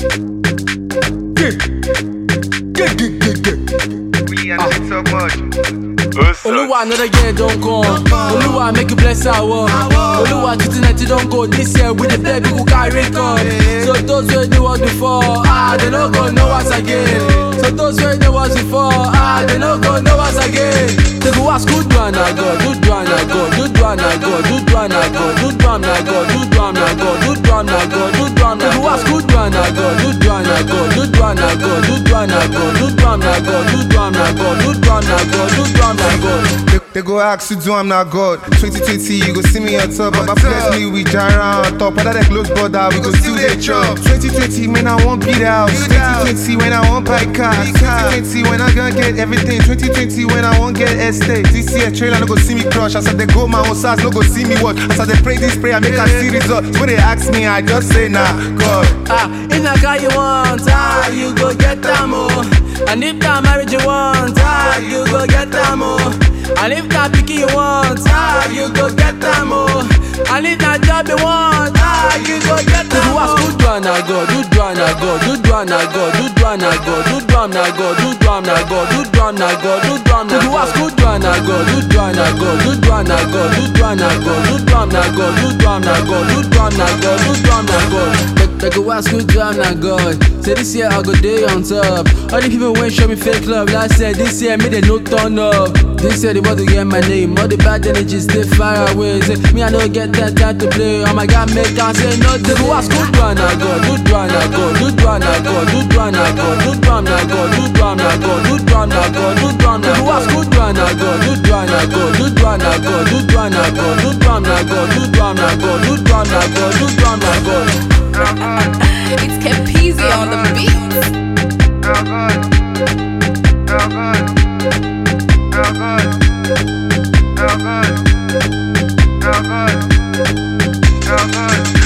We and it so much. Oluwa another year don't come. Oluwa make you bless our work. Oluwa twenty nineteen don't go. This year we the play people carry come. So those wey knew us before, ah they no go know us again. So those wey knew us before, ah they no go know us again. They go ask who do na God, who do na God, who do na God, who do na God, who do na God, who do na God, who do na God, who do na They go ask who do na God, who do na God, who do na God, who do na God, who do na God, who do na God, who do na God, who do na God. They, they go ask you, do I'm not God. 2020, you go see me on top. Baba bless me with Jara on top. Other than close border, we go still they chop. 2020, man, I won't beat out. 2020, when I won't buy cars. 2020, when I gonna get everything. 2020, when I won't get estate. This year, trailer, no go see me crush. As I they go my own size, no go see me what. As I they pray this prayer, make I see results. When they ask me, I just say, nah, God. Ah, if na car you want, ah, you go get them oh. And if na marriage you want, ah, you go get them oh. And if na picky you want, ah, you go get them oh. And if na job you want, ah, you go get them oh. Who do na God, who do na God, who do na God, who do na God, who do na God, who do na God, who do na God, who do na God. Who ask who do na God, who do na God, who do na God, who do na God, who do na God, who do na God, who do na God, who do na God. They, they go ask who do na God. Say this year I go day on top. All the people when show me fake love. Last year, this year me they no turn up. This year they want to get my name. All the bad energies stay far away. Say me I don't get that time to play. Oh my God, make I say no. They go ask who do na God, who do na God, who do na God, who do na God, who do na God, who do na God, who do na God, who do na God. They go ask who do na God, who do na God, who do na God, who do na God, who do na God, who do na God, who do na God, who do na God. It's Capizzi on the beat. Now good. Now good. Now good. Now good. Now good. Now good.